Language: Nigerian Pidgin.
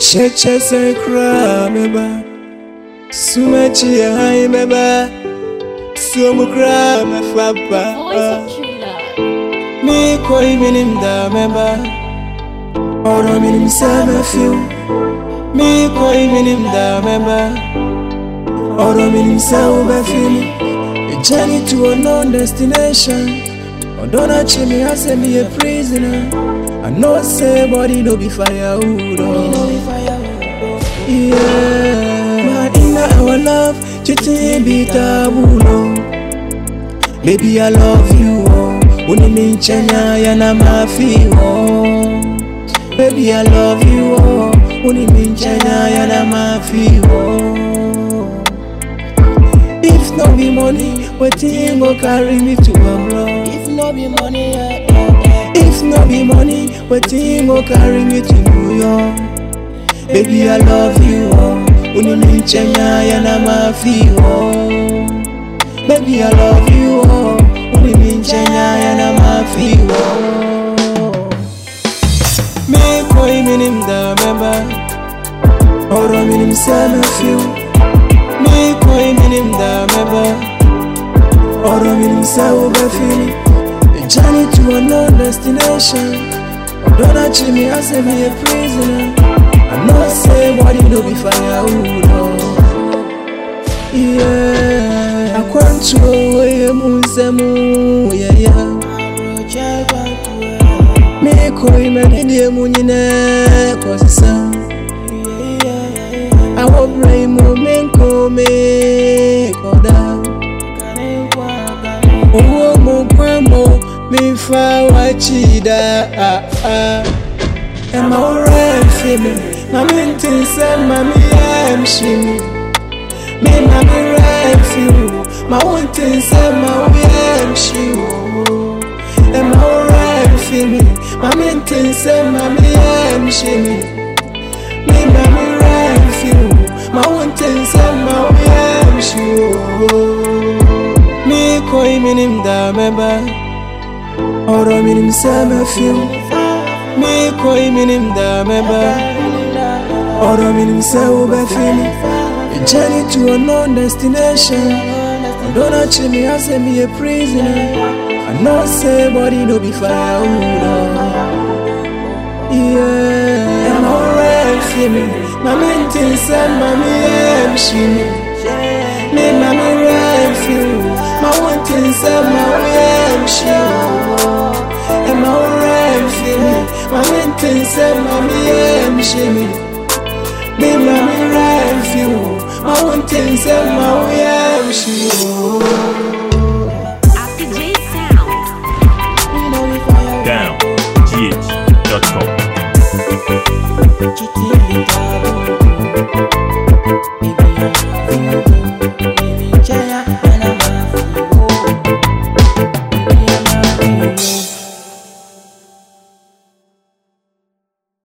Cheche se kra meba Sumechi ya hai meba Sumu kra me Voice fapa of true love. Mi koi minim da meba Oro minim se me fiu Mi koi minim da meba Oro minim se ube fili A journey to a known destination Odona chimi ase me a prisoner I know say body no be firewood oh. Yeah, but in our love, cheating be taboo. no. Baby, I love you. Oh, uniminchanya yana mafi. Oh, baby, I love you. Oh, uniminchanya yana mafi. Oh, if no be money, wetin go carry me to abroad? If no be money, eh, eh, eh. If no be money, wetin go carry me to New York? Baby, I love you, oh. Uniminchenya yana mafi, oh. Baby, I love you, oh. Uniminchenya yana mafi, oh. Me koi minim da meba, oro minim se me fiu. Me koi minim da meba, oro minim se ube fili. A journey to a known destination. Don't treat me as if me a prisoner. I know say body no be firewood. Oh. Yeah, I want to away musemu. Yeah, yeah. Roger Bantua, Me koi me di mu nyine kosisa. yeah, yeah, yeah. I will pray mo me ko me koda. Kane kwa kane, Owó mo pẹ́ mo mi fa wá chida. Ah, ah. Ẹ máa rẹ̀ fi mi, màmí ti sẹ́ màmí ẹ̀ ń ṣe mi. Mi màmí rẹ̀ fi mi, màá ti sẹ́ màmí ẹ̀ ń ṣe wò. Ẹ máa rẹ̀ fi mi, màmí ti sẹ́ màmí ẹ̀ ń ṣe mi. Mi màmí rẹ̀ fi mi, màá ti sẹ́ màmí ẹ̀ ń ṣe wò. Mi koi minim da meba, oro minim se me fiu. Mi koi minim da meba, oro minim se ube fili. A journey to a known destination. Don't treat me as if me a prisoner. I know say body no be firewood. Oh. Yeah, I'm alright for me. My mental say, mommy, I'm shimmy. Me, mommy, right for you. My one thing say, mommy, I'm shimmy. I'm alright for me. My mental say, mommy, I'm shimmy. Me, mommy, right for you. My one thing say, mommy, I'm